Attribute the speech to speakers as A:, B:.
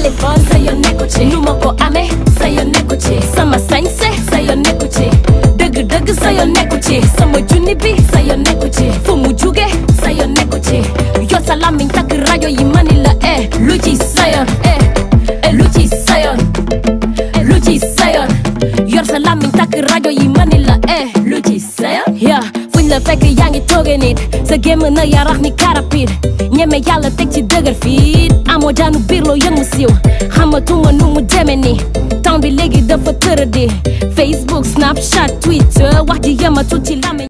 A: téléphone sa yoon nekku ci nu ma ko amee sa yoon nekku ci sama sañse sa yoon nekku ci dëgg dëgg sa yoon nekku ci sama junni bi sa yoon nekku ci fu mu juge sa yoon nekku ci yor sa làmmiñ takk rajo yi mani la eh lu ci sa yoon eh eh lu ci sa yoon eh lu ci sa yoon yor sa làmmiñ takk rajo yi mani la eh lu ci sa yoon yeah fuñ la fekk yaa ngi tooge nit sa gémm na yarax ni karapit ñeme yàlla teg ci dëgër fiit amoo jaanu biir loo yëngu siiw xamatuma nu mu deme ni temps bi léegi dafa tëradi Facebook Snapchat Twitter wax ji yëmatu ci làmmiñ